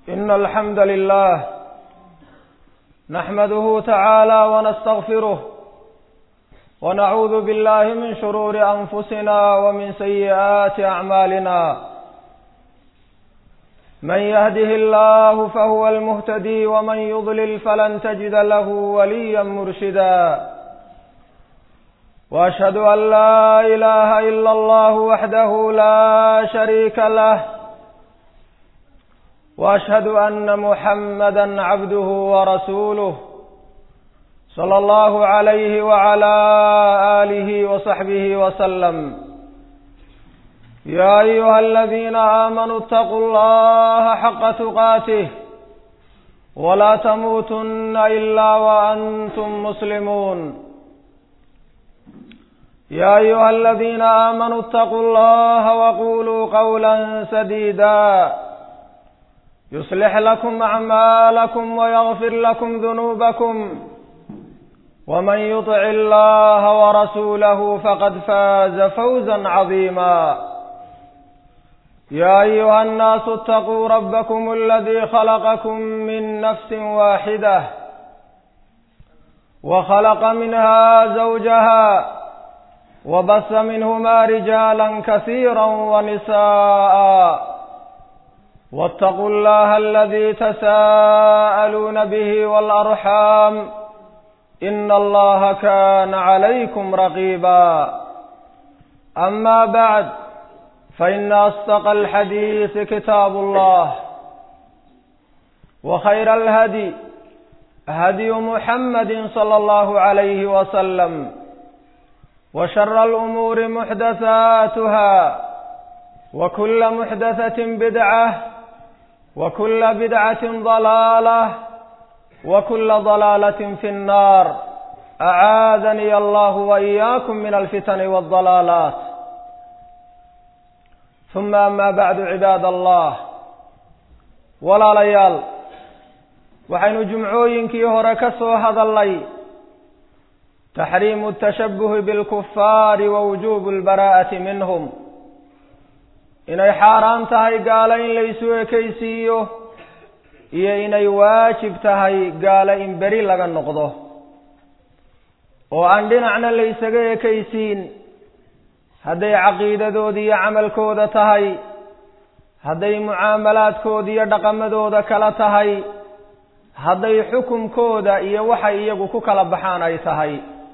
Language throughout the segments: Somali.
إن الحمد لله نحمده تعالى ونستغفره ونعوذ بالله من شرور أنفسنا ومن سيئات أعمالنا من يهده الله فهو المهتدي ومن يضلل فلن تجد له وليا مرشدا واشهد ان لا اله الا الله وحده لا شريك له واشهد ان محمدا عبده ورسوله صلى الله عليه وعلى اله وصحبه وسلم يا ايها الذين امنوا اتقوا الله حق تقاته ولا تموتن الا وانتم مسلمون يا ايها الذين امنوا اتقوا الله وقولوا قولا سديدا يصلح لكم اعمالكم ويغفر لكم ذنوبكم ومن يطع الله ورسوله فقد فاز فوزا عظيما يا ايها الناس اتقوا ربكم الذي خلقكم من نفس واحده وخلق منها زوجها وبث منهما رجالا كثيرا ونساء واتقوا الله الذي تساءلون به والارحام ان الله كان عليكم رقيبا اما بعد فان اصدق الحديث كتاب الله وخير الهدي هدي محمد صلى الله عليه وسلم وشر الامور محدثاتها وكل محدثه بدعه وكل بدعه ضلاله وكل ضلاله في النار اعاذني الله واياكم من الفتن والضلالات ثم اما بعد عباد الله walaalayaal waxaynu jumcooyinkii hore ka soo hadalnay taxriimu tashabuhi bilkufaari wa wujuubu lbaraa'ati minhum inay xaaraan tahay gaalo in laysu ekaysiiyo iyo inay waajib tahay gaalo in beri laga noqdo oo aan dhinacna laysaga ekaysiin hadday caqiidadooda iyo camalkooda tahay hadday mucaamalaadkooda iyo dhaqamadooda kala tahay hadday xukumkooda iyo waxay iyagu ku kala baxaan ay tahay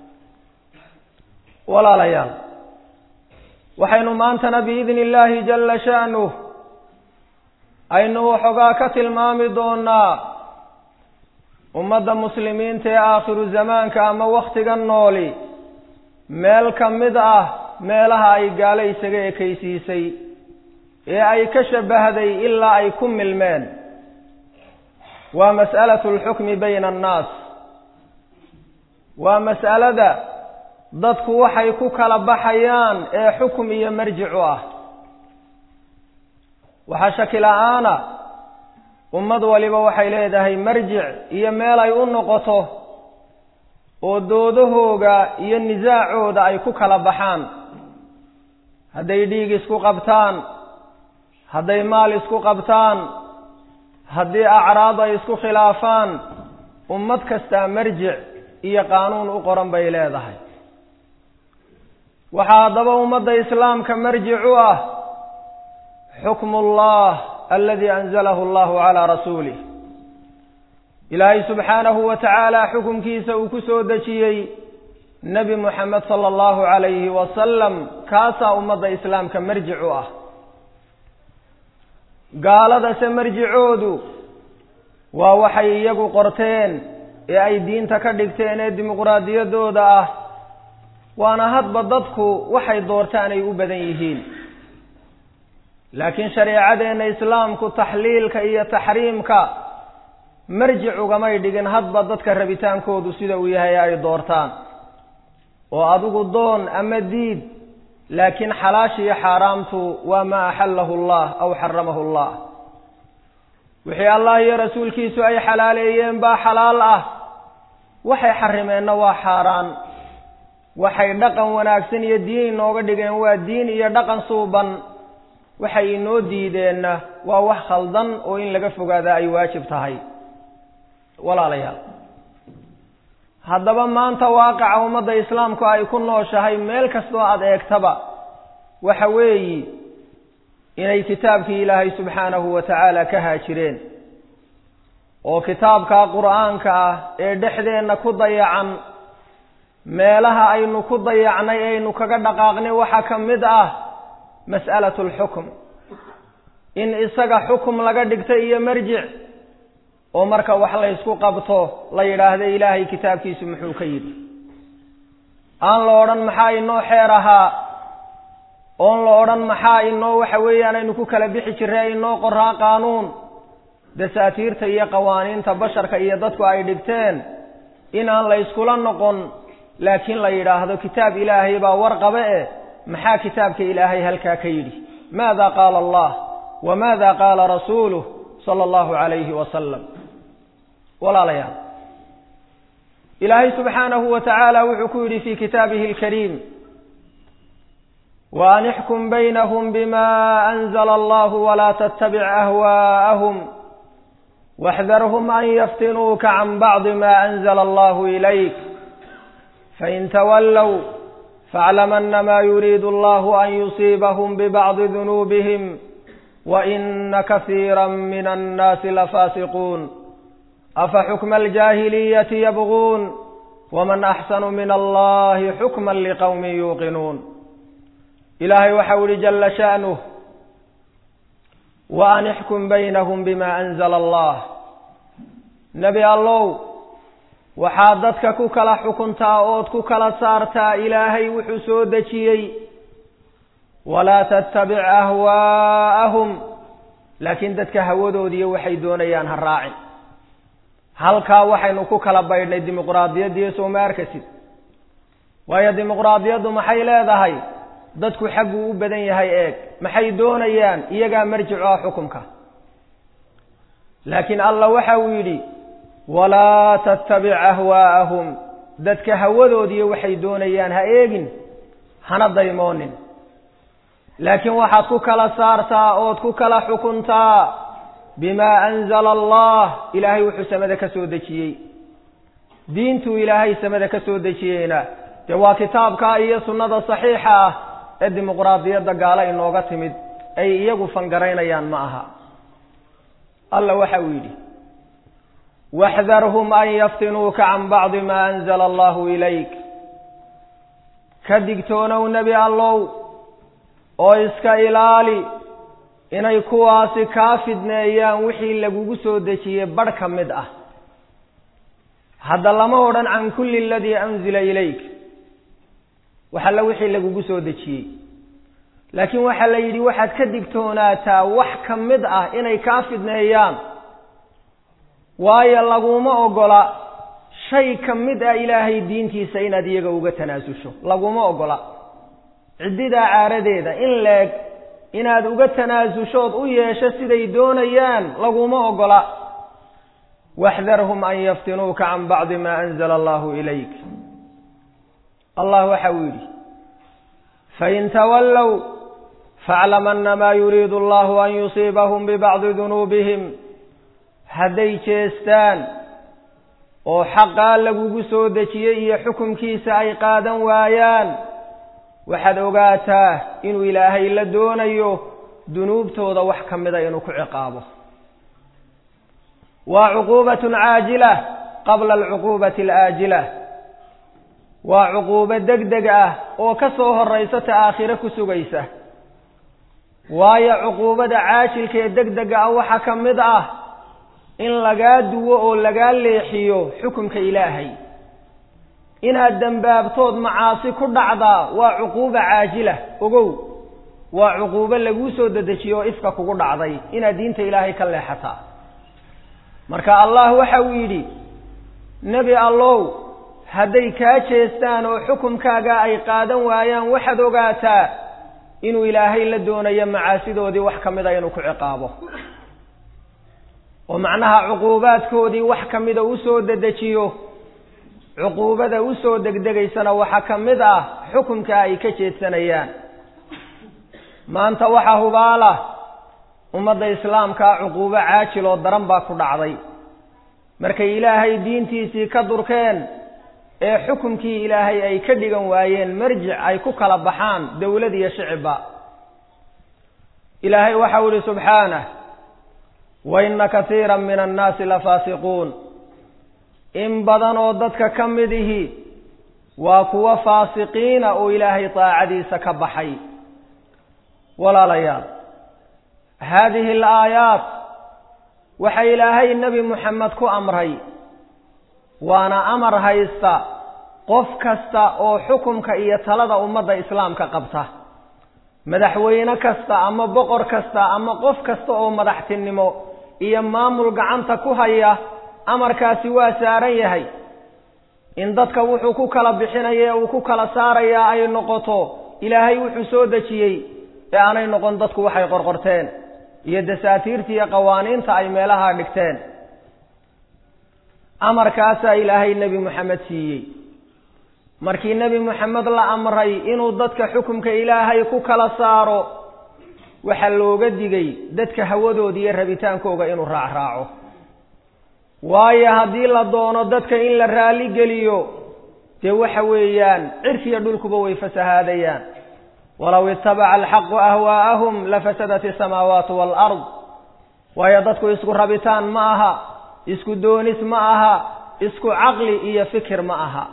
walaalayaal waxaynu maantana biidni illaahi jalla sha'nuh aynu waxoogaa ka tilmaami doonaa ummadda muslimiinta ee aakhiru zamaanka ama wakhtiga nooli meel ka mid ah meelaha ay gaalo isaga ekaysiisay ee ay ka shabahday ilaa ay ku milmeen waa mas'alatu alxukmi bayna annaas waa mas'alada dadku waxay ku kala baxayaan ee xukum iyo marjicu ah waxaa shaki la-aana ummad waliba waxay leedahay marjic iyo meel ay u noqoto oo doodahooga iyo nisaacooda ay ku kala baxaan hadday dhiig isku qabtaan hadday maal isku qabtaan haddii acraad ay isku khilaafaan ummad kastaa marjic iyo qaanuun u qoran bay leedahay waxaa haddaba ummadda islaamka marjic u ah xukmu ullah aladi anzalahu allahu calaa rasuulih ilaahay subxaanahu wa tacaala xukumkiisa uu ku soo dejiyey nebi moxamed sala allahu calayhi wasalam kaasaa ummadda islaamka marjic u ah gaaladase marjicoodu waa waxay iyagu qorteen ee ay diinta ka dhigteen ee dimuqraadiyaddooda ah waana hadba dadku waxay doortaan ay u badan yihiin laakiin shareecadeenna islaamku taxliilka iyo taxriimka marjic ugamay dhigin hadba dadka rabitaankoodu sida uu yahay ay doortaan oo adigu doon ama diid laakiin xalaashiiyo xaaraamtu waa maa axallahu allah aw xaramahu allah wixii allah iyo rasuulkiisu ay xalaaleeyeen baa xalaal ah waxay xarimeenna waa xaaraan waxay dhaqan wanaagsan iyo diin inooga dhigeen waa diin iyo dhaqan suuban waxay inoo diideenna waa wax khaldan oo in laga fogaadaa ay waajib tahay walaalayaal haddaba maanta waaqaca ummadda islaamku ay ku nooshahay meel kastoo aada eegtaba waxa weeyi inay kitaabkii ilaahay subxaanahu wa tacaala ka haajireen oo kitaabka qur-aanka ah ee dhexdeenna ku dayacan meelaha aynu ku dayacnay aynu kaga dhaqaaqnay waxaa ka mid ah mas'alatu alxukm in isaga xukum laga dhigta iyo marjic oo marka wax laysku qabto la yidhaahda ilaahay kitaabkiisu muxuu ka yidhi aan la odhan maxaa inoo xeer ahaa oon la odhan maxaa inoo waxa weeyaan aynu ku kala bixi jirray inoo qoraa qaanuun dasaatiirta iyo qawaaniinta basharka iyo dadku ay dhigteen inaan la yskula noqon laakiin la yidhaahdo kitaab ilaahay baa warqabe eh maxaa kitaabka ilaahay halkaa ka yidhi maada qaala allah wa maada qaala rasuuluh sala allahu calayhi wasalam walaalayaal ilaahay subxaanahu wa tacaala wuxuu ku yidhi fi kitaabihi alkariim wa an ixkum baynahum bima anzala allahu walaa tattabic ahwaa'ahum waxdarhum an yaftinuuka can bacdi ma anzala allahu ilayk fain tawallow faaclam anama yuriidu allahu an yusiibahum bibacdi dunuubihim waina kasiira min annaasi lafaasiquun afa xukma aljaahiliyati yabguun waman axsanu min allahi xukma liqowmin yuuqinuun ilaahay waxau ihi jala sha'nuh wa an ixkum baynahum bima anzala allah nebi allow waxaad dadka ku kala xukuntaa ood ku kala saartaa ilaahay wuxuu soo dejiyey walaa tattabic ahwaa'ahum laakiin dadka hawadoodiiyo waxay doonayaan ha raacin halkaa waxaynu ku kala baydhnay dimuqraadiyaddiiyo sooma arkasid waayo dimuqraadiyaddu maxay leedahay dadku xagguu u badan yahay eeg maxay doonayaan iyagaa marjicu ah xukumka laakiin allah waxa uu yidhi walaa tattabic ahwaa'ahum dadka hawadoodiiyo waxay doonayaan ha eegin hana daymoonin laakiin waxaad ku kala saartaa ood ku kala xukuntaa bimaa anzala allah ilaahay wuxuu samada ka soo dejiyey diintuu ilaahay samada ka soo dejiyeyna dee waa kitaabka iyo sunnada saxiixa ah ee dimuqraadiyadda gaalo inooga timid ay iyagu fangaraynayaan ma aha alla waxa uu yidhi waxdarhum an yaftinuuka can bacdi maa anzala allahu ilayk ka digtoonow nebi allow oo iska ilaali inay kuwaasi kaa fidneeyaan wixii lagugu soo dejiyey barh ka mid ah hadda lama odhan can kulli aladii anzila ilayk wax alla wixii lagugu soo dejiyey laakiin waxaa la yidhi waxaad ka digtoonaataa wax ka mid ah inay kaa fidneeyaan waayo laguma ogola shay ka mid ah ilaahay diintiisa inaad iyaga uga tanaasusho laguma ogola ciddidaa caaradeeda in leeg inaad uga tanaasushood u yeesho siday doonayaan laguma ogola waxdarhum an yaftinuuka can bacdi maa anzala allahu ilayk allah waxa uu yidhi fain tawallow faaclam anamaa yuriidu allahu an yusiibahum bibacdi dunuubihim hadday jeestaan oo xaqaa lagugu soo dejiyey iyo xukumkiisa ay qaadan waayaan waxaad ogaataa inuu ilaahay la doonayo dunuubtooda wax ka mida inuu ku ciqaabo waa cuquubatun caajila qabla alcuquubati alaajila waa cuquubo deg deg ah oo ka soo horaysa ta aakhire ku sugaysa waayo cuquubada caajilka ee deg dega ah waxaa ka mid ah in lagaa duwo oo lagaa leexiyo xukumka ilaahay inaad dembaabtood macaasi ku dhacdaa waa cuquuba caajila ogow waa cuquubo laguu soo dedejiyo oo ifka kugu dhacday inaad diinta ilaahay ka leexataa marka allah waxa uu yidhi nebi allow hadday kaa jeestaan oo xukumkaaga ay qaadan waayaan waxaad ogaataa inuu ilaahay la doonayo macaasidoodii wax ka mida inuu ku ciqaabo oo macnaha cuquubaadkoodii wax ka mida usoo dedejiyo cuquubada usoo degdegaysana waxaa ka mid ah xukumka ay ka jeedsanayaan maanta waxaa hubaala ummadda islaamkaa cuquubo caajil oo daran baa ku dhacday markay ilaahay diintiisii ka durkeen ee xukumkii ilaahay ay ka dhigan waayeen marjic ay ku kala baxaan dowlad iyo shicibba ilaahay waxau ihi subxaanah wa inna kasiira min annaasi lafaasiquun in badan oo dadka ka mid ihi waa kuwa faasiqiina oo ilaahay daacadiisa ka baxay walaalayaal haadihi alaayaat waxa ilaahay nebi moxamed ku amray waana amar haysta qof kasta oo xukumka iyo talada ummadda islaamka qabta madaxweyne kasta ama boqor kasta ama qof kasta oo madaxtinimo iyo maamul gacanta ku haya amarkaasi waa saaran yahay in dadka wuxuu ku kala bixinaya ee uu ku kala saarayaa ay noqoto ilaahay wuxuu soo dejiyey ee aanay noqon dadku waxay qorqorteen iyo dasaatiirta iyo qawaaniinta ay meelaha dhigteen amarkaasaa ilaahay nebi moxamed siiyey markii nebi moxamed la amray inuu dadka xukumka ilaahay ku kala saaro waxaa looga digay dadka hawadooda iyo rabitaankooga inuu raacraaco waayo haddii la doono dadka in la raali geliyo dee waxa weeyaan cirkiiyo dhulkuba way fasahaadayaan walow itabaca alxaqu ahwaa'ahum lafasadat isamaawaatu waalard waayo dadku isku rabitaan ma aha isku doonis ma aha isku caqli iyo fikir ma aha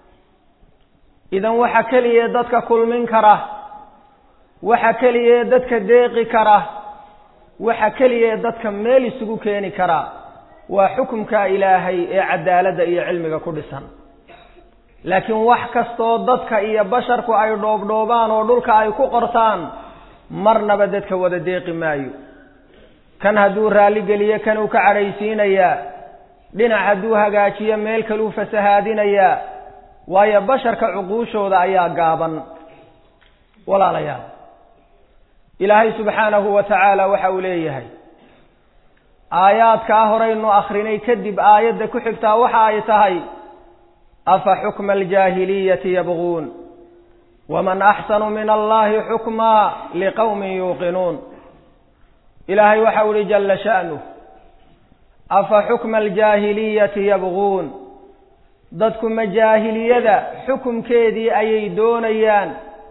idan waxa keliya dadka kulmin kara waxa keliya dadka deeqi kara waxa keliya dadka meel isugu keeni kara waa xukumka ilaahay ee cadaaladda iyo cilmiga ku dhisan laakiin wax kastoo dadka iyo basharku ay dhoobdhoobaan oo dhulka ay ku qortaan marnaba dadka wada deeqi maayo kan hadduu raalligeliyo kan uu ka cadhaysiinayaa dhinac hadduu hagaajiyo meel kaluu fasahaadinayaa waayo basharka cuquushooda ayaa gaaban walaalayaal ilaahay subxaanahu wa tacaala waxa uu leeyahay aayaadkaa horaynu akrinay kadib aayadda ku xigtaa waxa ay tahay afa xukma aljaahiliyati yabguun waman axsanu min allahi xukmaa liqowmin yuuqinuun ilaahay waxau ihi jalla sha'nuh afa xukma aljaahiliyati yabguun dadku majaahiliyada xukumkeedii ayay doonayaan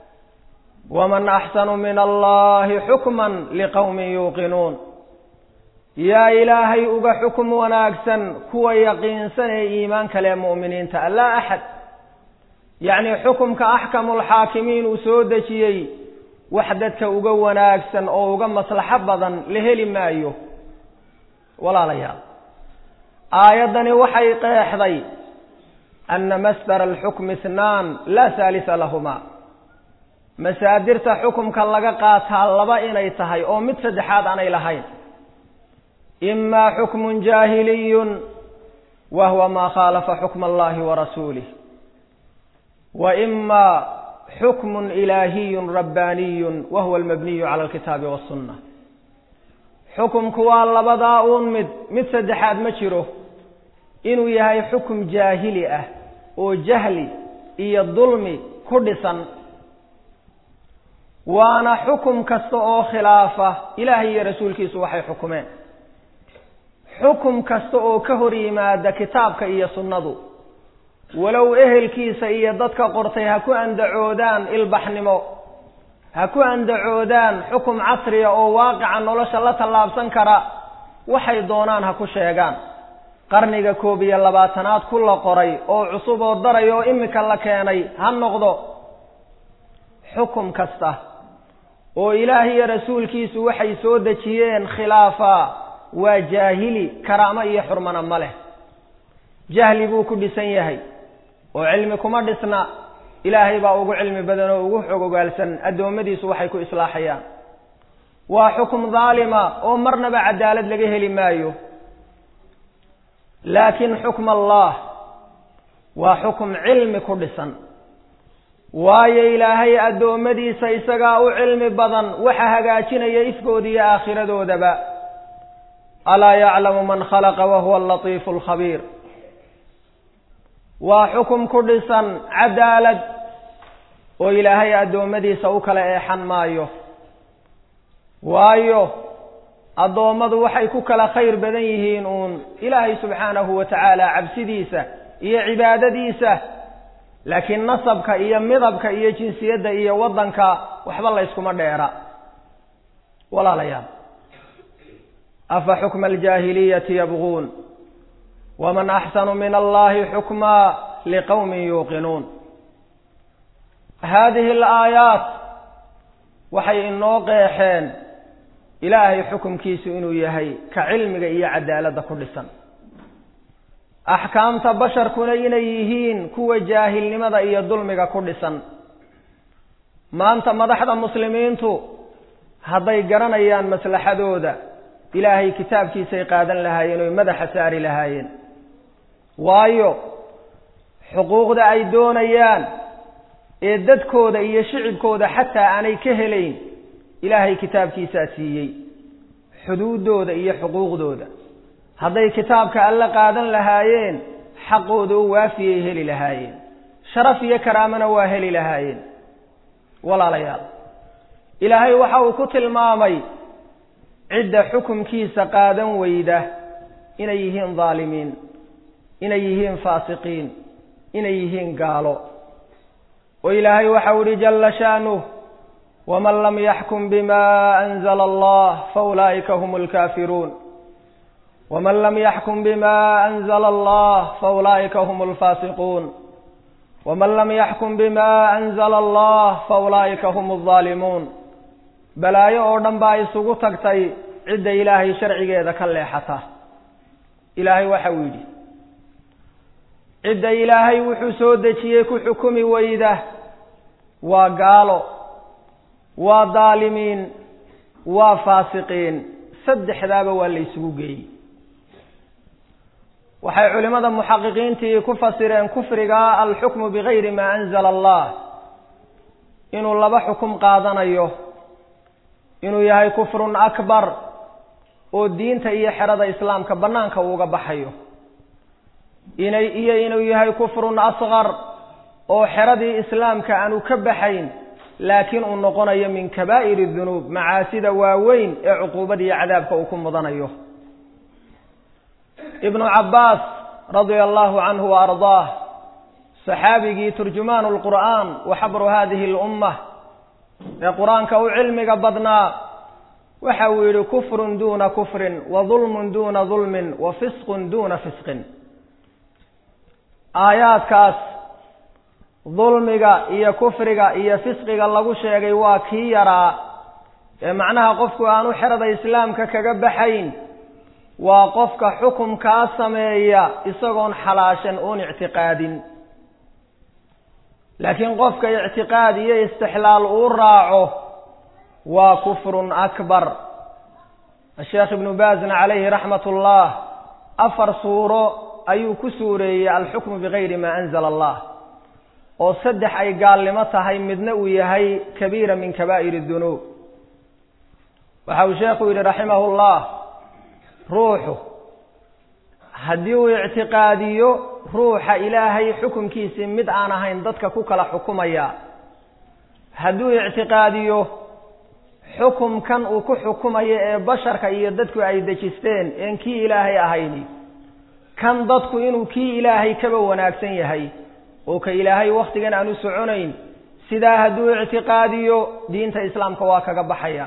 waman axsanu min allahi xukman liqowmin yuuqinuun yaa ilaahay uga xukum wanaagsan kuwa yaqiinsan ee iimaan kale ee mu'miniinta laa axad yacnii xukumka axkamulxaakimiin uu soo dejiyey wax dadka uga wanaagsan oo uga maslaxo badan la heli maayo walaalayaal aayaddani waxay qeexday ana masdara alxukmi ithnaan laa haalisa lahumaa masaadirta xukumka laga qaataa laba inay tahay oo mid saddexaad aanay lahayn ima xukmun jaahiliyun wa huwa maa khaalafa xukma allahi wa rasuulih wa ima xukmun ilaahiyun rabbaaniyun wa huwa almabniyu cala alkitaabi wasunna xukumku waa labadaa uun mid mid saddexaad ma jiro inuu yahay xukum jaahili ah oo jahli iyo dulmi ku dhisan waana xukum kasta oo khilaafa ilaahay iyo rasuulkiisu waxay xukumeen xukum kasta oo ka hor yimaada kitaabka iyo sunnadu walow ehelkiisa iyo dadka qortay ha ku andacoodaan ilbaxnimo ha ku andacoodaan xukum casriya oo waaqica nolosha la tallaabsan kara waxay doonaan ha ku sheegaan qarniga koob iyo labaatanaad ku la qoray oo cusub oo daray oo imika la keenay ha noqdo xukum kasta oo ilaah iyo rasuulkiisu waxay soo dejiyeen khilaafa waa jaahili karaamo iyo xurmana ma leh jahli buu ku dhisan yahay oo cilmi kuma dhisna ilaahay baa ugu cilmi badan oo ugu xog ogaalsan addoommadiisu waxay ku islaaxayaan waa xukum daalima oo marnaba cadaalad laga heli maayo laakiin xukm allah waa xukum cilmi ku dhisan waayo ilaahay addoommadiisa isagaa u cilmi badan waxa hagaajinaya ifkooda iyo aakhiradoodaba alaa yaclamu man khalaqa wahuwa alatiifu alkhabiir waa xukum ku dhisan cadaalad oo ilaahay addoommadiisa u kala eexan maayo waayo addoommadu waxay ku kala khayr badan yihiin uun ilaahay subxaanahu wa tacaala cabsidiisa iyo cibaadadiisa laakiin nasabka iyo midabka iyo jinsiyadda iyo waddanka waxba layskuma dheera walaalayaal afa xukma aljaahiliyati yabguun waman axsanu min allahi xukmaa liqowmin yuuqinuun haadihi alaayaat waxay inoo qeexeen ilaahay xukumkiisu inuu yahay ka cilmiga iyo cadaaladda ku dhisan axkaamta basharkuna inay yihiin kuwa jaahilnimada iyo dulmiga ku dhisan maanta madaxda muslimiintu hadday garanayaan maslaxadooda ilaahay kitaabkiisay qaadan lahaayeen oy madaxa saari lahaayeen waayo xuquuqda ay doonayaan ee dadkooda iyo shicibkooda xataa aanay ka helayn ilaahay kitaabkiisaa siiyey xuduuddooda iyo xuquuqdooda hadday kitaabka alle qaadan lahaayeen xaqooda u waafiyay heli lahaayeen sharaf iyo karaamana waa heli lahaayeen walaalayaal ilaahay waxa uu ku tilmaamay cidda xukumkiisa qaadan weyda inay yihiin dhaalimiin inay yihiin faasiqiin inay yihiin gaalo oo ilaahay waxau ihi jalla shaanuh waman lam yaxkum bima anzala allah faulaa'ika hum lkaafiruun waman lam yaxkum bima anzala allah faulaa'ika hum alfaasiquun waman lam yaxkum bima anzala allah faulaa'ika hum aldaalimuun balaayo oo dhan baa isugu tagtay cidda ilaahay sharcigeeda ka leexata ilaahay waxa uu yidhi cidda ilaahay wuxuu soo dejiyey ku xukumi weyda waa gaalo waa daalimiin waa faasiqiin saddexdaaba waa la isugu geeyey waxay culimmada muxaqiqiintii ku fasireen kufriga alxukmu bigayri maa anzala allah inuu laba xukum qaadanayo inuu yahay kufrun akbar oo diinta iyo xerada islaamka bannaanka uuga baxayo inay iyo inuu yahay kufrun asqar oo xeradii islaamka aanu ka baxayn laakiin uu noqonayo min kabaa'iri dunuub macaasida waaweyn ee cuquubada iyo cadaabka uu ku mudanayo ibnu cabbaas radia allahu canhu wa ardaah saxaabigii turjumaanu lqur'aan wa xabru hadihi lumma ee qur-aanka u cilmiga badnaa waxa uu yidhi kufrun duuna kufrin wa dulmun duuna dulmin wa fisqun duuna fisqin aayaadkaas dulmiga iyo kufriga iyo fisqiga lagu sheegay waa kii yaraa ee macnaha qofku aanu xerada islaamka kaga baxayn waa qofka xukumkaa sameeya isagoon xalaashan oon ictiqaadin laakiin qofka ictiqaad iyo istixlaal uu raaco waa kufrun akbar asheekh ibnu baazna calayhi raxmat ullah afar suuro ayuu ku suureeyey alxukmu bigayri maa anzala allah oo saddex ay gaalnimo tahay midna uu yahay kabiira min kabaa'ir dunuub waxa uu sheekhu yidhi raximahu llah ruuxu haddii uu ictiqaadiyo ruuxa ilaahay xukunkiisii mid aan ahayn dadka ku kala xukumaya hadduu ictiqaadiyo xukumkan uu ku xukumayo ee basharka iyo dadku ay dejisteen een kii ilaahay ahayni kan dadku inuu kii ilaahay kaba wanaagsan yahay oo ka ilaahay wakhtigan aan u soconayn sidaa hadduu ictiqaadiyo diinta islaamka waa kaga baxaya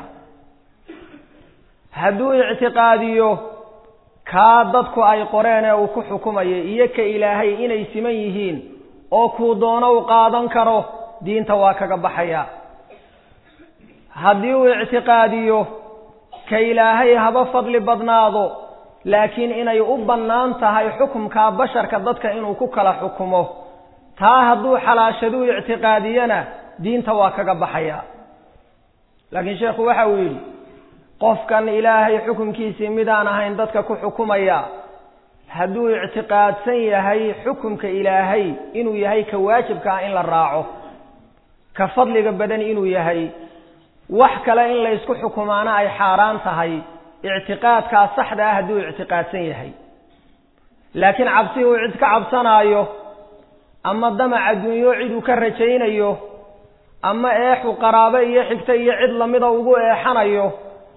hadduu ictiqaadiyo kaa dadku ay qoreen ee uu ku xukumayo iyo ka ilaahay inay siman yihiin oo kuu doono u qaadan karo diinta waa kaga baxaya haddii uu ictiqaadiyo ka ilaahay haba fadli badnaado laakiin inay u bannaan tahay xukumkaa basharka dadka inuu ku kala xukumo taa hadduu xalaashaduu ictiqaadiyana diinta waa kaga baxaya laakiin sheekhu waxa uu yidhi qofkan ilaahay xukumkiisii midaan ahayn dadka ku xukumaya hadduu ictiqaadsan yahay xukumka ilaahay inuu yahay ka waajibka ah in la raaco ka fadliga badan inuu yahay wax kale in laysku xukumaana ay xaaraan tahay ictiqaadkaa saxda ah hadduu ictiqaadsan yahay laakiin cabsi uu cid ka cabsanaayo ama damac adduunyo cid uu ka rajaynayo ama eexu qaraabo iyo xigto iyo cid lamida ugu eexanayo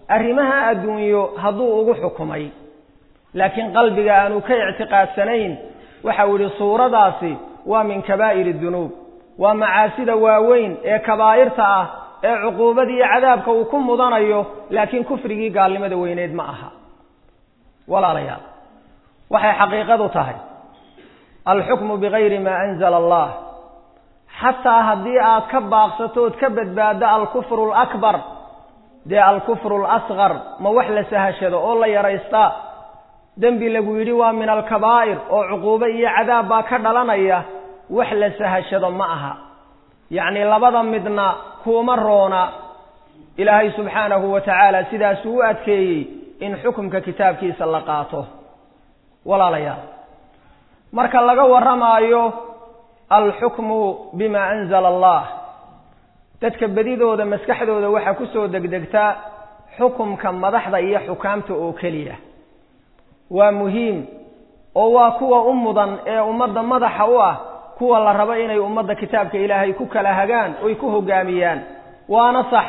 arrimaha adduunyo hadduu ugu xukumay laakiin qalbiga aanu ka ictiqaadsanayn waxau yidhi suuradaasi waa min kabaa'iri dunuub waa macaasida waaweyn ee kabaa'irta ah ee cuquubada iyo cadaabka uu ku mudanayo laakiin kufrigii gaalnimada weyneed ma aha walaalayaal waxay xaqiiqadu tahay alxukmu bigayri maa anzala allah xataa haddii aad ka baaqsato ood ka badbaaddo alkufru alakbar dee alkufru alasqar ma wax la sahashado oo la yaraystaa dembi lagu yidhi waa min alkabaa'ir oo cuquubo iyo cadaab baa ka dhalanaya wax la sahashado ma aha yacni labada midna kuuma roona ilaahay subxaanahu wa tacaala sidaasuu u adkeeyey in xukumka kitaabkiisa la qaato walaalayaal marka laga warramaayo alxukmu bima anzala allah dadka bedidooda maskaxdooda waxaa ku soo degdegtaa xukumka madaxda iyo xukaamta oo keliya waa muhiim oo waa kuwa u mudan ee ummadda madaxa u ah kuwa la rabo inay ummadda kitaabka ilaahay ku kala hagaan oy ku hoggaamiyaan waana sax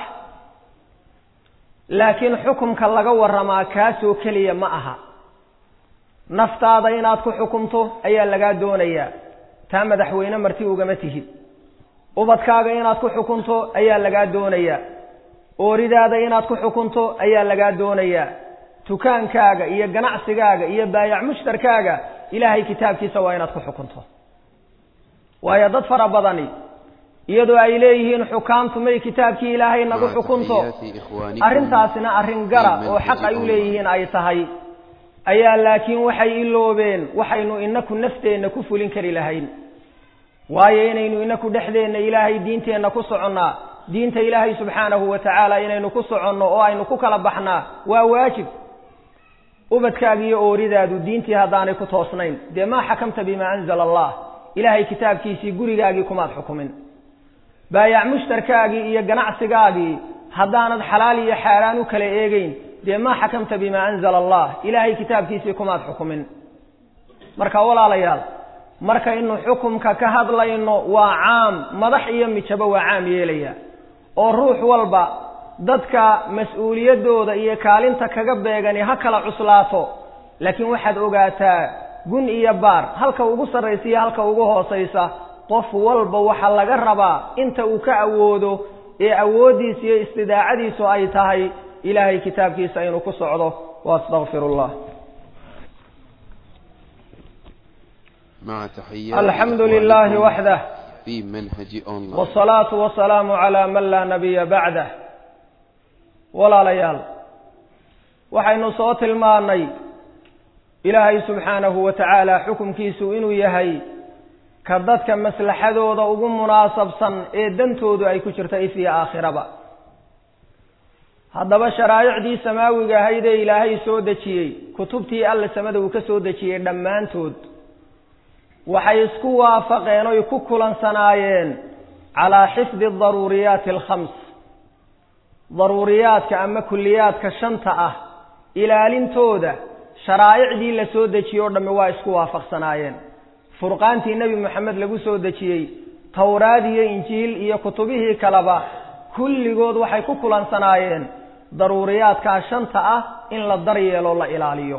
laakiin xukumka laga warramaa kaasoo keliya ma aha naftaada inaad ku xukumto ayaa lagaa doonayaa taa madaxweyne marti ugama tihid ubadkaaga inaad ku xukunto ayaa lagaa doonayaa ooridaada inaad ku xukunto ayaa lagaa doonayaa tukaankaaga iyo ganacsigaaga iyo baayac mushtarkaaga ilaahay kitaabkiisa waa inaad ku xukunto waayo dad fara badani iyadoo ay leeyihiin xukaamtu may kitaabkii ilaahay nagu xukunto arrintaasina arrin gara oo xaq ay u leeyihiin ay tahay ayaa laakiin waxay iloobeen waxaynu inaku nafteenna ku fulin kari lahayn waayo inaynu inaku dhexdeenna ilaahay diinteenna ku soconnaa diinta ilaahay subxaanahu wa tacaala inaynu ku soconno oo aynu ku kala baxnaa waa waajib ubadkaaga iyo ooridaadu diintii haddaanay ku toosnayn dee maa xakamta bimaa anzala allah ilaahay kitaabkiisii gurigaagii kumaad xukumin baayac mushtarkaagii iyo ganacsigaagii haddaanad xalaal iyo xaaraan u kala eegeyn dee maa xakamta bimaa anzala allah ilaahay kitaabkiisii kumaad xukumin marka walaalayaal markaynu xukumka ka hadlayno waa caam madax iyo mijabo waa caam yeelaya oo ruux walba dadka mas-uuliyaddooda iyo kaalinta kaga beegani ha kala cuslaato laakiin waxaad ogaataa gun iyo baar halka ugu sarraysa iyo halka ugu hoosaysa qof walba waxaa laga rabaa inta uu ka awoodo ee awooddiisa iyo istidaacadiisu ay tahay ilaahay kitaabkiisa inuu ku socdo waastaqfir allah مع تحيات الحمد لله وحده في منهج أونلاين والصلاة والسلام على من لا نبي بعده walaalayaal waxaynu soo tilmaannay ilaahay subxaanahu wa tacaala xukumkiisu inuu yahay ka dadka maslaxadooda ugu munaasabsan ee dantoodu ay ku jirto if iyo aakhiraba haddaba sharaa'icdii samaawiga ahayd ee ilaahay soo dejiyey kutubtii alle samada uu ka soo dejiyey dhammaantood waxay isku waafaqeen oy ku kulansanaayeen calaa xifdi daruuriyaati alkhams daruuriyaadka ama kulliyaadka shanta ah ilaalintooda sharaa'icdii la soo dejiyey o dhammi waa isku waafaqsanaayeen furqaantii nebi moxamed lagu soo dejiyey towraad iyo injiil iyo kutubihii kaleba kulligood waxay ku kulansanaayeen daruuriyaadkaa shanta ah in la daryeelo la ilaaliyo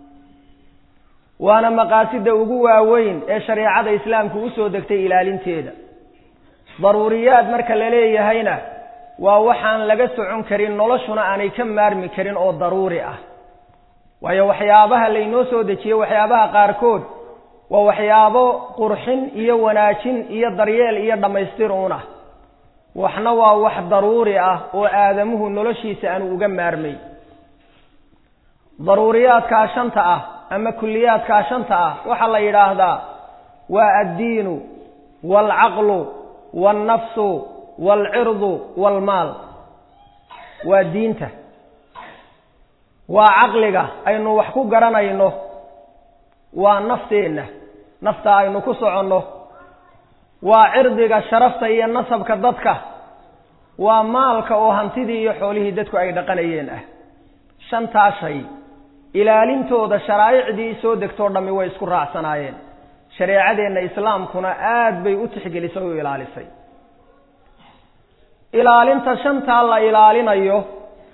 waana maqaasida ugu waaweyn ee shareecada islaamku usoo degtay ilaalinteeda daruuriyaad marka la leeyahayna waa waxaan laga socon karin noloshuna aanay ka maarmi karin oo daruuri ah waayo waxyaabaha laynoo soo dejiyey waxyaabaha qaarkood waa waxyaabo qurxin iyo wanaajin iyo daryeel iyo dhammaystir uun ah waxna waa wax daruuri ah oo aadamuhu noloshiisa aanu uga maarmay daruuriyaadkaa shanta ah ama kulliyaadkaa shanta ah waxaa la yidhaahdaa waa addiinu waalcaqlu waalnafsu waalcirdu waalmaal waa diinta waa caqliga aynu wax ku garanayno waa nafteenna nafta aynu ku soconno waa cirdiga sharafta iyo nasabka dadka waa maalka oo hantidii iyo xoolihii dadku ay dhaqanayeen ah shantaa shay ilaalintooda sharaa'icdii soo degtoo dhammi way isku raacsanaayeen shareecadeenna islaamkuna aad bay u tixgelisay o u ilaalisay ilaalinta shantaa la ilaalinayo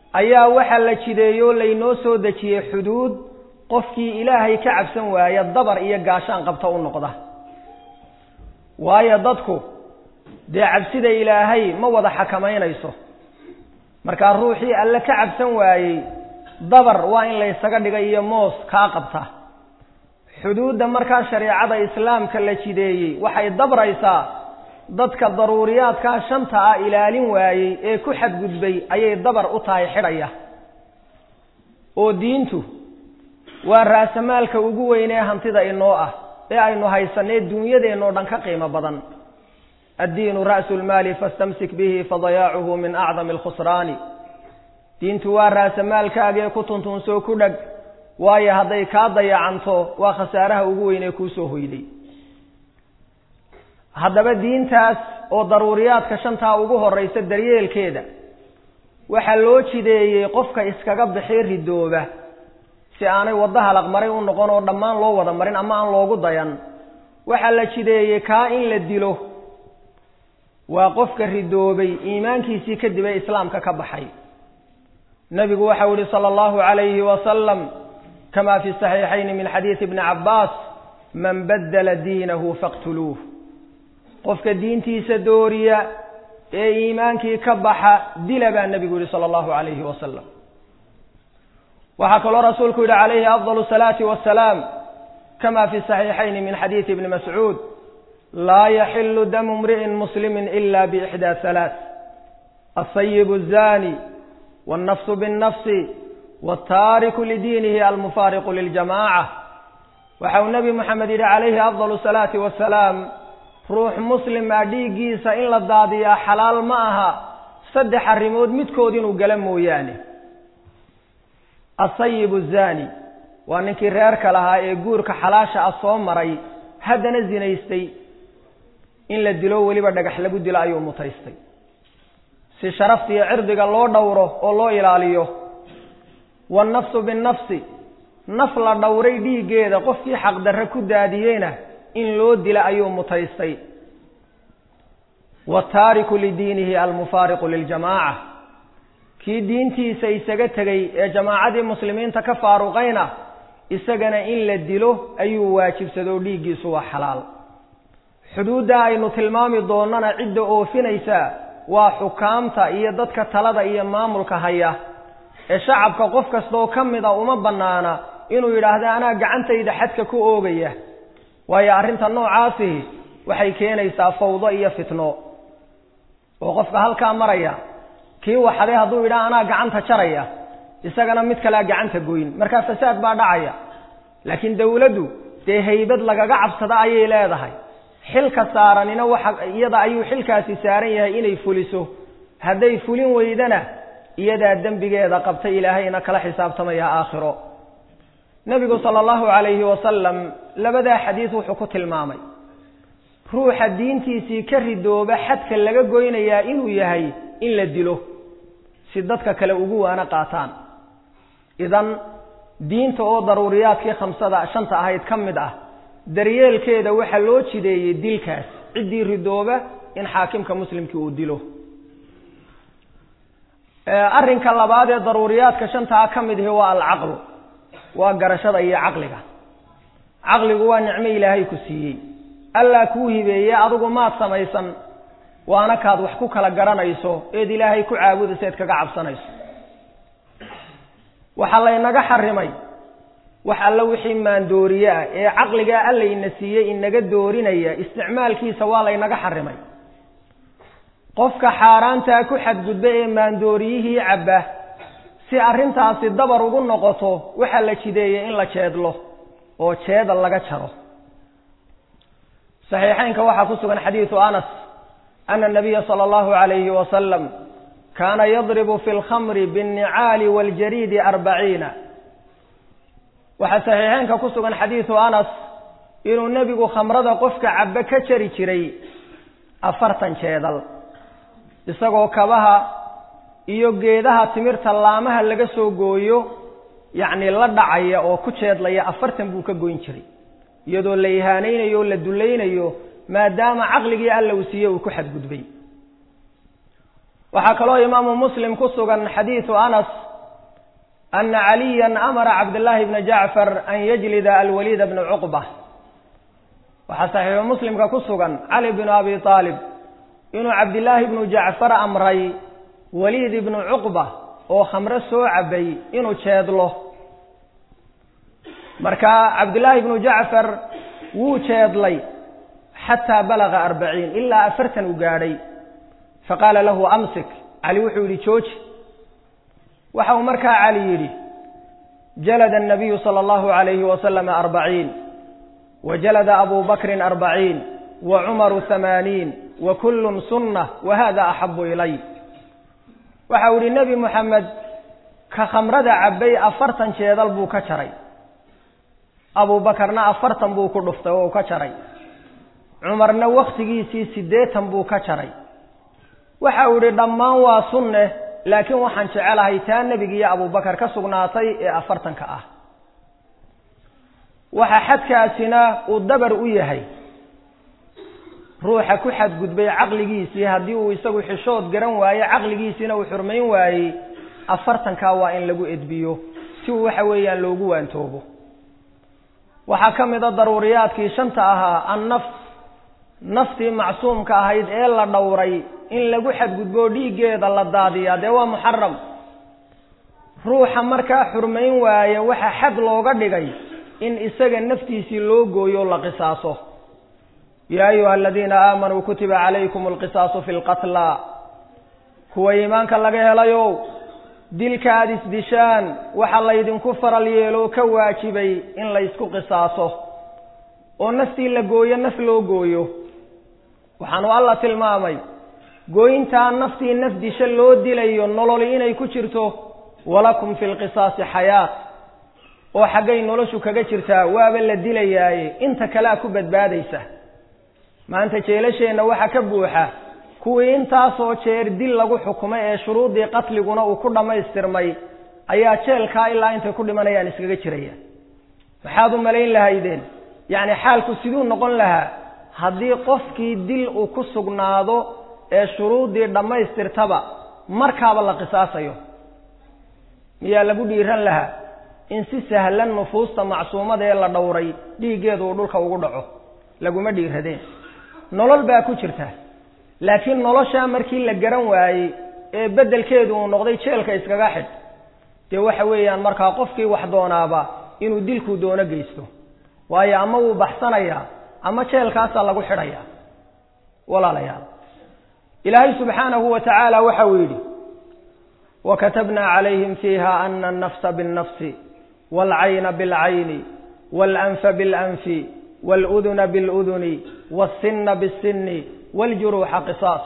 ayaa waxaa la jideeyoo laynoo soo dejiyey xuduud qofkii ilaahay ka cabsan waaya dabar iyo gaashaan qabta u noqda waayo dadku dee cabsida ilaahay ma wada xakamaynayso markaa ruuxii alle ka cabsan waayey dabar waa in laysaga dhiga iyo moos kaa qabta xuduudda markaa shareecada islaamka la jideeyey waxay dabraysaa dadka daruuriyaadkaa shanta ah ilaalin waayey ee ku xadgudbay ayay dabar u tahay xidhaya oo diintu waa raasamaalka ugu weynee hantida inoo ah ee aynu haysanee duunyadeenoo dhan ka qiimo badan addiinu ra'su lmaali fastamsik bihi fadayaacuhu min acdami alkhusraani diintu waa raasamaalkaagee ku tuntunsoo ku dheg waayo hadday kaa dayacanto waa khasaaraha ugu weynee kuusoo hoyday haddaba diintaas oo daruuriyaadka shantaa ugu horraysa daryeelkeeda waxaa loo jideeyey qofka iskaga bixi ridooba si aanay waddo halaqmaray u noqon oo dhammaan loo wada marin ama aan loogu dayan waxaa la jideeyey kaa in la dilo waa qofka ridoobay iimaankiisii kadib ee islaamka ka baxay nebigu waxau yihi sala allahu calayhi wasalam kama fi saxiixayni min xadiidi bni cabbaas man baddala diinahu faqtuluuh qofka diintiisa dooriya ee iimaankii ka baxa dila baa nebigu yihi sala allahu calayhi wasalam waxaa kaloo rasuulku yihi calayhi afdal salaati wasalaam kama fi saxiixayni min xadiidi ibni mascuud laa yaxilu damu imri'in muslimi ila biixdaa halaath alsayibu azani wاlnafsu biاnnafsi wاltaariku lidiinihi almufaariqu liljamaca waxa uu nebi moxamed yidhi calayhi afdal salaati wasalaam ruux muslima dhiiggiisa in la daadiyaa xalaal ma aha saddex arrimood midkood inuu gala mooyaane asayib azani waa ninkii reerka lahaa ee guurka xalaasha ah soo maray haddana zinaystay in la dilo weliba dhagax lagu dilo ayuu mutaystay si sharafta iyo cirdiga loo dhowro oo loo ilaaliyo wannafsu binnafsi naf la dhowray dhiiggeeda qofkii xaqdarre ku daadiyeyna in loo dila ayuu mutaystay wataariku lidiinihi almufaariqu liljamaaca kii diintiisa isaga tegey ee jamaacadii muslimiinta ka faaruqayna isagana in la dilo ayuu waajibsado dhiiggiisu waa xalaal xuduudda aynu tilmaami doonnana cidda oofinaysa waa xukaamta iyo dadka talada iyo maamulka haya ee shacabka qof kastaoo ka mid a uma bannaana inuu yidhaahdo anaa gacantayda xadka ku oogaya waayo arrinta noocaasihi waxay keenaysaa fawdo iyo fitno oo qofka halkaa maraya kii waxaday hadduu yidhaha anaa gacanta jaraya isagana mid kalea gacanta goyn markaa fasaad baa dhacaya laakiin dawladdu dee haybad lagaga cabsada ayay leedahay xilka saaranina waxa iyada ayuu xilkaasi saaran yahay inay fuliso hadday fulin weydana iyadaa dembigeeda qabta ilaahayna kala xisaabtamaya aakhiro nebigu sala allahu calayhi wasalam labadaa xadiis wuxuu ku tilmaamay ruuxa diintiisii ka ridooba xadka laga goynayaa inuu yahay in la dilo si dadka kale ugu waana qaataan idan diinta oo daruuriyaadkii khamsada shanta ahayd ka mid ah daryeelkeeda waxaa loo jideeyey dilkaas ciddii ridooba in xaakimka muslimkii uu dilo arrinka labaad ee daruuriyaadka shantaa ka mid ihi waa alcaqlu waa garashada iyo caqliga caqligu waa nicmo ilaahay ku siiyey allaa kuu hibeeye adigu maad samaysan waana kaad wax ku kala garanayso eed ilaahay ku caabudayso eed kaga cabsanayso waxaa laynaga xarimay wax alla wixii maandooriye ah ee caqligaa allayna siiyey inaga doorinaya isticmaalkiisa waa laynaga xarimay qofka xaaraantaa ku xadgudba ee maandooriyihii cabba si arrintaasi dabar ugu noqoto waxaa la jideeyey in la jeedlo oo jeeda laga jaro saxiixeynka waxaa ku sugan xadiidu anas ana nabiya sala allahu calayhi wasalam kaana yadribu fi lkhamri biاnnicaali waاljariidi arbaciina waxaa saxiixeynka ku sugan xadiidu anas inuu nebigu khamrada qofka cabbe ka jari jiray afartan jeedal isagoo kabaha iyo geedaha timirta laamaha laga soo gooyo yacni la dhacaya oo ku jeedlaya afartan buu ka goyn jiray iyadoo la ihaanaynayo o la dullaynayo maadaama caqligii alla uu siiye uu ku xadgudbay waxaa kaloo imaamu muslim ku sugan xadiidu anas ana caliya amara cabdillaahi bna jacfar an yajlida alwaliida bna cuqba waxaa saxiixu muslimka ku sugan cali bnu abi aalib inuu cabdillaahi bnu jacfar amray waliid ibnu cuqba oo khamre soo cabay inuu jeedlo marka cabdillaahi bnu jacfar wuu jeedlay xataa balaga arbaciin ilaa afartan u gaadhay faqaala lahu amsik cali wuxuu yidhi jooji waxa uu markaa cali yidhi jalada الnabiyu salى اllahu عalayhi wasalama arbaciin wa jalada abu bakrin arbaciin wa cumaru hamaaniin wa kullun sunnah wa hada axabu ilay waxa uu yihi nebi moxamed ka khamrada cabbay afartan jeedal buu ka jaray abu bakarna afartan buu ku dhuftay oo u ka jaray cumarna wakhtigiisii siddeetan buu ka jaray waxa uu yidhi dhammaan waa sunne laakiin waxaan jecelahay taa nebiga iyo abubakar ka sugnaatay ee afartanka ah waxa xadkaasina uu dabar u yahay ruuxa ku xadgudbay caqligiisii haddii uu isagu xishood garan waaye caqligiisiina uu xurmayn waayey afartankaa waa in lagu edbiyo si uu waxa weeyaan loogu waantoobo waxaa ka mid a daruuriyaadkii shanta ahaa annafs naftii macsuumka ahayd ee la dhowray in lagu xadgudbo dhiiggeeda la daadiyaa dee waa muxaram ruuxa markaa xurmayn waaye waxa xad looga dhigay in isaga naftiisii loo gooyo la qisaaso yaa ayuha aladiina aamanuu kutiba calaykum alqisaasu fi lqatla kuwa iimaanka laga helayow dilka aada isdishaan waxa laydinku faral yeeloo ka waajibay in laysku qisaaso oo naftii la gooyo naf loo gooyo waxaanu alla tilmaamay gooyintaa naftii naf disho loo dilayo nololi inay ku jirto walakum fi lqisaasi xayaat oo xaggay noloshu kaga jirtaa waaba la dilayaaye inta kalea ku badbaadaysa maanta jeelasheenna waxaa ka buuxa kuwii intaasoo jeer dil lagu xukumay ee shuruuddii qatliguna uu ku dhammaystirmay ayaa jeelkaa ilaa intay ku dhimanayaan iskaga jiraya maxaad u malayn lahaydeen yacni xaalku siduu noqon lahaa haddii qofkii dil uu ku sugnaado ee shuruuddii dhammaystirtaba markaaba la qisaasayo miyaa lagu dhiiran lahaa in si sahlan nufuusta macsuumada ee la dhowray dhiiggeedu uu dhulka ugu dhaco laguma dhiiradeen nolol baa ku jirta laakiin noloshaa markii la garan waayey ee beddelkeedu uu noqday jeelka iskaga xidh dee waxa weeyaan markaa qofkii wax doonaaba inuu dilkuu doono geysto waayo ama wuu baxsanayaa ama jeelkaasaa lagu xidhayaa walaalayaal ilaahay subxaanahu wa tacaala waxa uu yidhi wakatabnaa calayhim fiiha ana alnafsa biاlnafsi waalcayna biاlcayni waalanfa biاlanfi wاluduna biاluduni wاlsina biاlsini wاljuruuxa qisaas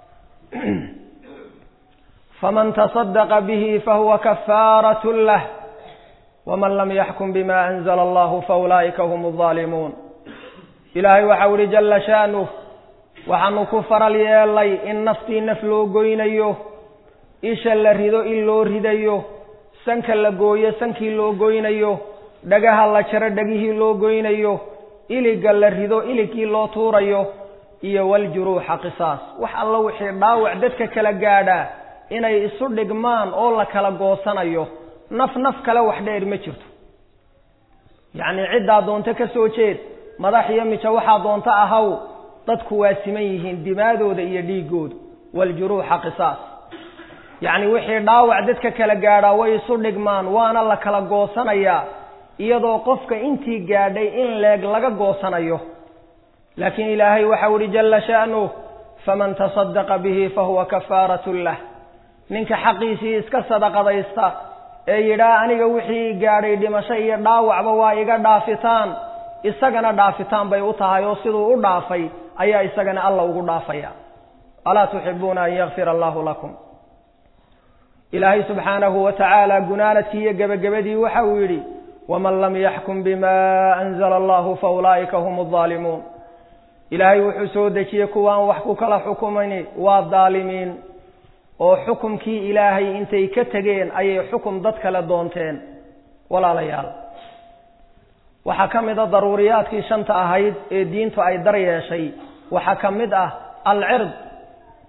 faman taصadaqa bihi fahuwa kafaaraة lah wman lam yaxkum bima anzla allahu faulaa'ika hum الظaalimuun ilaahay waxau ihi jala shaanuh waxaanu ku faral yeelay in naftii naf loo goynayo isha la rido in loo ridayo sanka la gooyo sankii loo goynayo dhagaha la jaro dhegihii loo goynayo iliga la rido iligkii loo tuurayo iyo waljuruuxa qisaas wax alla wixii dhaawac dadka kala gaadhaa inay isu dhigmaan oo la kala goosanayo naf naf kale wax dheer ma jirto yacnii ciddaa doonto ka soo jeed madax iyo mijo waxaa doonto ahaw dadku waa siman yihiin dimaadooda iyo dhiigooda waljuruuxa qisaas yacni wixii dhaawac dadka kala gaadhaa way isu dhigmaan waana la kala goosanayaa iyadoo qofka intii gaadhay in leeg laga goosanayo laakiin ilaahay waxau ihi jalla sha'nuh faman tasadaqa bihi fahuwa kafaaratun lah ninka xaqiisii iska sadaqadaysta ee yidhaa aniga wixii gaadhay dhimasho iyo dhaawacba waa iga dhaafitaan isagana dhaafitaan bay u tahay oo siduu u dhaafay ayaa isagana alla ugu dhaafaya alaa tuxibuuna an yakfira allahu lakum ilaahay subxaanahu wa tacaala gunaanadkii iyo gebagabadii waxa uu yidhi waman lam yaxkum bima anzala allahu fa ulaa'ika hum aldaalimuun ilaahay wuxuu soo dejiyey kuwaan wax ku kala xukumayni waa daalimiin oo xukumkii ilaahay intay ka tegeen ayay xukum dad kale doonteen walaalayaal waxaa ka mid a daruuriyaadkii shanta ahayd ee diintu ay dar yeeshay waxaa ka mid ah alcird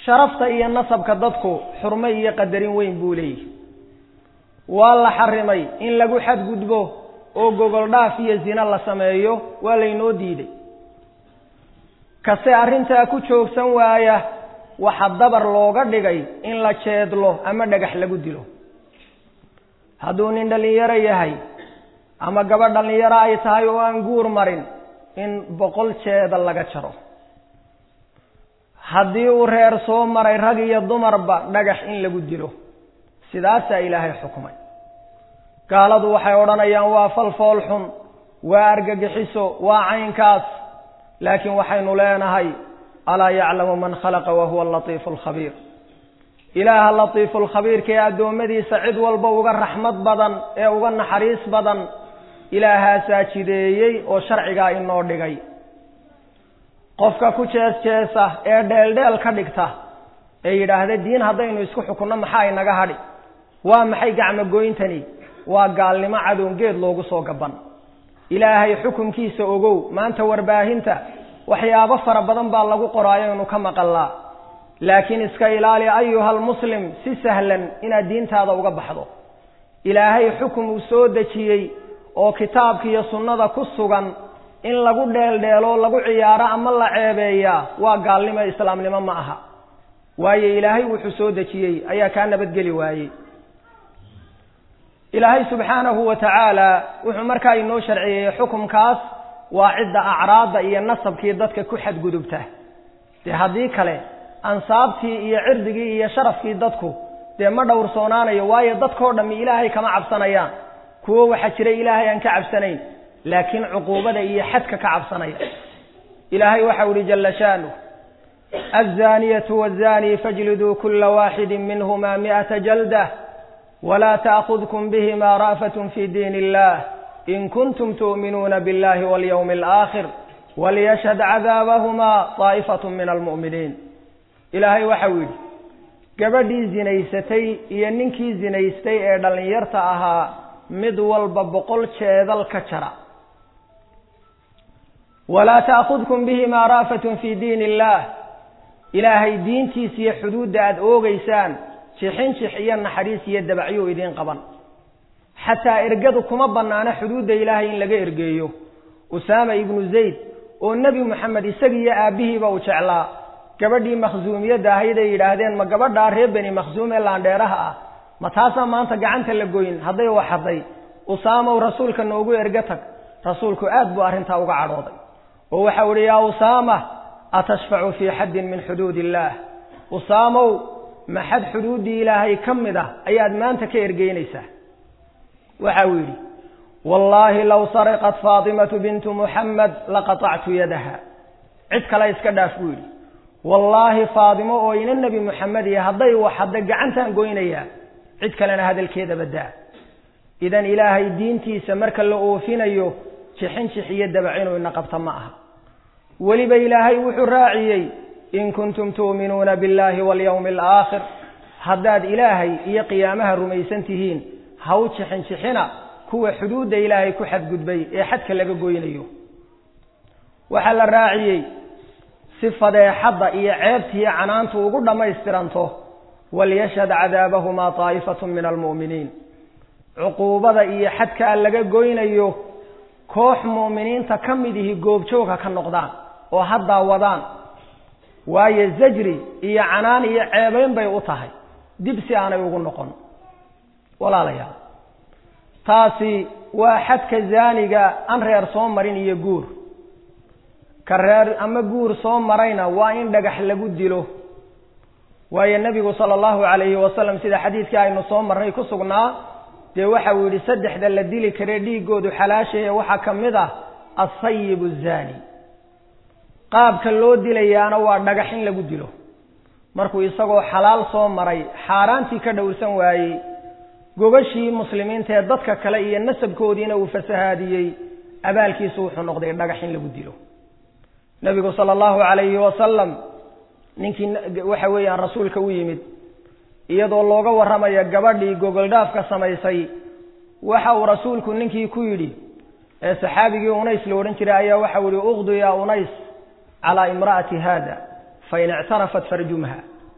sharafta iyo nasabka dadku xurmo iyo qadarin weyn buu leeyahy waa la xarimay in lagu xadgudbo oo gogol dhaaf iyo zina la sameeyo waa laynoo diiday kase arrintaa ku joogsan waaya waxa dabar looga dhigay in la jeedlo ama dhagax lagu dilo hadduu nin dhallinyaro yahay ama gabadh dhallinyaro ay tahay oo aan guur marin in boqol jeeda laga jaro haddii uu reer soo maray rag iyo dumarba dhagax in lagu dilo sidaasaa ilaahay xukmay gaaladu waxay odhanayaan waa falfool xun waa argagixiso waa caynkaas laakiin waxaynu leenahay alaa yaclamu man khalaqa wa huwa alatiifu alkhabiir ilaaha latiifu lkhabiirka ee addoommadiisa cid walba uga raxmad badan ee uga naxariis badan ilaahaasaa jideeyey oo sharcigaa inoo dhigay qofka ku jees jeesa ee dheeldheel ka dhigta ee yidhaahda diin haddaynu isku xukunno maxaa inaga hadhi waa maxay gacmogoyntani waa gaalnimo cadoongeed loogu soo gaban ilaahay xukunkiisa ogow maanta warbaahinta waxyaabo fara badan baa lagu qoraayo inu ka maqallaa laakiin iska ilaali ayuhal muslim si sahlan inaad diintaada uga baxdo ilaahay xukun uu soo dejiyey oo kitaabka iyo sunnada ku sugan in lagu dheeldheelo lagu ciyaaro ama la ceebeeyaa waa gaalnimo islaamnimo ma aha waayo ilaahay wuxuu soo dejiyey ayaa kaa nabadgeli waayey ilaahay subxaanahu wa tacaala wuxuu markaa inoo sharciyeeyey xukumkaas waa cidda acraadda iyo nasabkii dadka ku xadgudubta dee haddii kale ansaabtii iyo cirdigii iyo sharafkii dadku dee ma dhowrsoonaanayo waayo dadkao dhammi ilaahay kama cabsanayaan kuwo waxaa jira ilaahay aan ka cabsanayn laakiin cuquubada iyo xadka ka cabsanaya ilaahay waxau ihi jala shaanuh aلzaniyatu wالzani fajliduu kula waaxidi minhuma miئata jaldah wla taأkhudkm bihima ra'faة fi diin اllah in kuntum tu'minuuna biاllahi wاlyوم الآkhir walyashhad cadaabahma طaa'ifaة min almu'miniin ilaahay waxau yidhi gabadhii zinaysatay iyo ninkii zinaystay ee dhallinyarta ahaa mid walba boqol jeedal ka jara walaa taأkhudkum bihima ra'faة fi diin اllah ilaahay diintiisa iyo xuduudda aada oogeysaan jixin jix iyo naxariis iyo dabacyo idiin qaban xataa ergadu kuma bannaana xuduudda ilaahay in laga ergeeyo usaama ibnu zayd oo nebi moxamed isagiiyo aabbihiiba uu jeclaa gabadhii makhsuumiyadda ahayd ay yidhaahdeen ma gabadhaa reer beni makhsuum ee laandheeraha ah ma taasaa maanta gacanta la goyn hadday waxaday usaamow rasuulka noogu erga tag rasuulku aad buu arrintaa uga cadhooday oo waxau idhi yaa usaama atashfacu fii xaddin min xuduud illaah usaamow ma xad xuduuddii ilaahay ka mid ah ayaad maanta ka ergeynaysaa waxa uu yidhi wallaahi low sariqat faatimatu bintu muxamed laqatactu yadaha cid kale iska dhaaf buu yidhi wallaahi faatimo oo ina nebi moxamed iyo hadday waxadda gacantaan goynayaa cid kalena hadalkeeda baddaa idan ilaahay diintiisa marka la oofinayo jixin jix iyo dabac inuu ina qabta ma aha weliba ilaahay wuxuu raaciyey in kuntum tu'minuuna biاllahi walyawmi alaakhir haddaad ilaahay iyo qiyaamaha rumaysan tihiin ha u jixin jixina kuwa xuduudda ilaahay ku xadgudbay ee xadka laga goynayo waxaa la raaciyey si fadeexadda iyo ceebtiiyo canaantu ugu dhammaystiranto walyashhad cadaabahumaa taa'ifatu min almu'miniin cuquubada iyo xadkaa laga goynayo koox mu'miniinta ka mid ihi goobjooga ka noqdaan oo haddaa wadaan waayo zajri iyo canaan iyo ceebayn bay u tahay dib si aanay ugu noqon walaalayaal taasi waa xadka zaaniga aan reer soo marin iyo guur ka reer ama guur soo marayna waa in dhagax lagu dilo waayo nebigu sala allahu calayhi wasalam sida xadiidkii aynu soo marray ku sugnaa dee waxa uu yidhi saddexda la dili kare dhiiggoodu xalaashaye waxaa ka mid ah asayib azaani qaabka loo dilayaana waa dhagax in lagu dilo markuu isagoo xalaal soo maray xaaraantii ka dhowrsan waayey gogashii muslimiinta ee dadka kale iyo nasabkoodiina uu fasahaadiyey abaalkiisu wuxuu noqday dhagax in lagu dilo nebigu sala allahu calayhi wasalam ninkii waxa weeyaan rasuulka u yimid iyadoo looga warramayo gabadhii gogoldhaafka samaysay waxa uu rasuulku ninkii ku yidhi ee saxaabigii unays la odhan jiray ayaa waxau yihi uqdu yaa unays calaa imra'ati haada fain ictarafat farjumha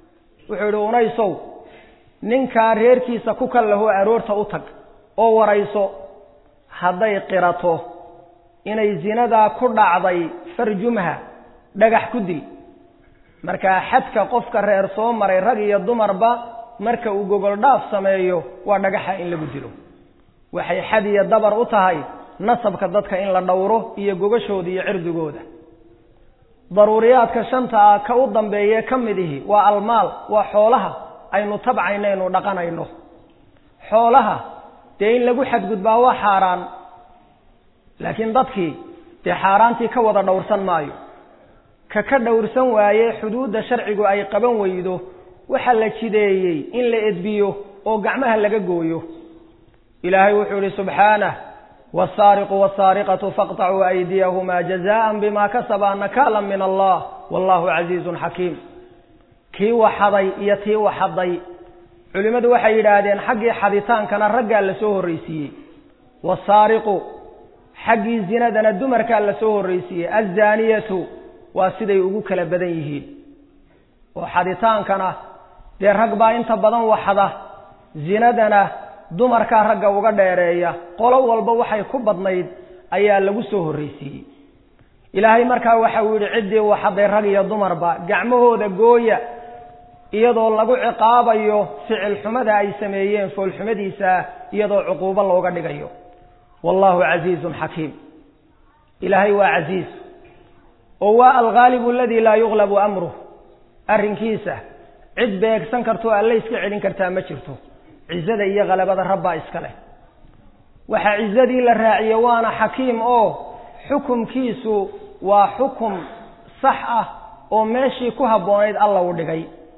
wuxuu yidhi unaysow ninkaa reerkiisa ku kal lahoo aroorta u tag oo warayso hadday qirato inay zinadaa ku dhacday farjumha dhagax ku dil markaa xadka qofka reer soo maray rag iyo dumarba marka uu gogol dhaaf sameeyo waa dhagaxa in lagu dilo waxay xad iyo dabar u tahay nasabka dadka in la dhowro iyo gogashooda iyo cirdigooda daruuriyaadka shanta ah ka u dambeeye ka mid ihi waa almaal waa xoolaha aynu tabcayno aynu dhaqanayno xoolaha dee in lagu xadgudbaa waa xaaraan laakiin dadkii dee xaaraantii ka wada dhowrsan maayo ka ka dhowrsan waaye xuduudda sharcigu ay qaban weydo waxaa la jideeyey in la edbiyo oo gacmaha laga gooyo ilaahay wuxuu ihi subxaanah wasaariqu wasaariqatu faqطacuu aydiyahumaa jazaan bima kasabaa nakaala min allah wallahu casiizun xakiim kii waxaday iyo tii waxaday culimmadu waxay yidhaahdeen xaggii xaditaankana raggaa la soo horreysiiyey wasaariqu xaggii zinadana dumarkaa la soo horreysiiyey azaniyatu waa siday ugu kala badan yihiin oo xaditaankana dee rag baa inta badan waxda zinadana dumarkaa ragga uga dheereeya qolo walba waxay ku badnayd ayaa lagu soo horreysiiyey ilaahay markaa waxa uu yidhi ciddii waxaday rag iyo dumarba gacmahooda gooya iyadoo lagu ciqaabayo ficil xumada ay sameeyeen foolxumadiisa iyadoo cuquubo looga dhigayo wallahu casiizun xakiim ilaahay waa casiiz oo waa alghaalibu aladii laa yuqlabu amruh arrinkiisa cid beegsan kartoo alle iska celin kartaa ma jirto cizada iyo khalabada rabbaa iska leh waxaa cizadii la raaciye waana xakiim oo xukumkiisu waa xukum sax ah oo meeshii ku habboonayd alla u dhigay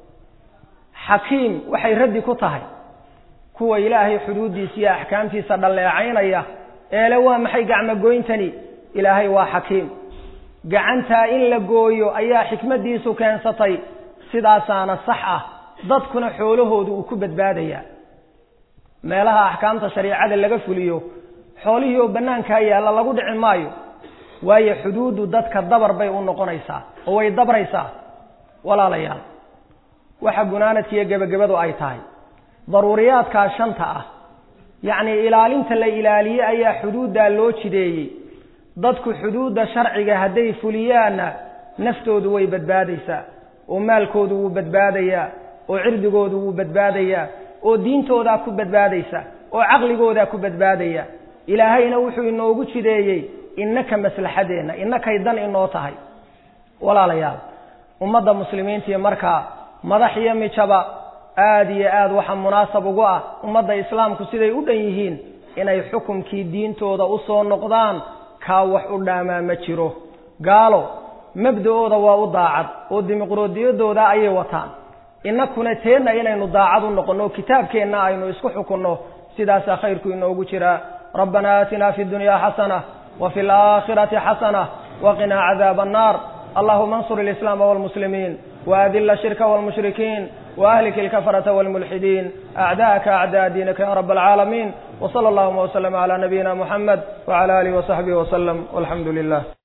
xakiim waxay raddi ku tahay kuwa ilaahay xuduuddiisa iyo axkaamtiisa dhalleecaynaya eele waa maxay gacmogoyntani ilaahay waa xakiim gacantaa in la gooyo ayaa xikmaddiisu keensatay sidaasaana sax ah dadkuna xoolahoodu uu ku badbaadayaa meelaha axkaamta shariicada laga fuliyo xoolihii oo bannaankaa yaalla lagu dhici maayo waayo xuduuddu dadka dabar bay u noqonaysaa oo way dabraysaa walaalayaal waxa gunaanadkiiyo gebagabadu ay tahay daruuriyaadkaa shanta ah yacnii ilaalinta la ilaaliye ayaa xuduuddaa loo jideeyey dadku xuduudda sharciga hadday fuliyaanna naftoodu way badbaadaysaa oo maalkoodu wuu badbaadayaa oo cirdigoodu wuu badbaadayaa oo diintoodaa ku badbaadaysa oo caqligoodaa ku badbaadaya ilaahayna wuxuu inoogu jideeyey innaka maslaxadeenna innakay dan inoo tahay walaalayaal ummadda muslimiintii markaa madax iyo mijaba aada iyo aad waxaa munaasab ugu ah ummadda islaamku siday u dhan yihiin inay xukumkii diintooda u soo noqdaan kaa wax u dhaamaa ma jiro gaalo mabda-ooda waa u daacad oo dimuqraadiyadooda ayay wataan innakuna teenna inaynu daacad u noqonno o kitaabkeenna aynu isku xukunno sidaasaa khayrku inoogu jiraa rabbana aatina fi dunya xasana wa fi alaakhirati xasana waqinaa cadaaba annaar allahuma ansur alislaama walmuslimiin waadila ashirka walmushrikiin waahlik ilkafarata walmulxidiin acdaaka acdaa diinaka ya rab alcaalamiin wsala allahuma wslm cala nabiyina muxamed wcala alihi wasaxbihi waslem walxamdu lilah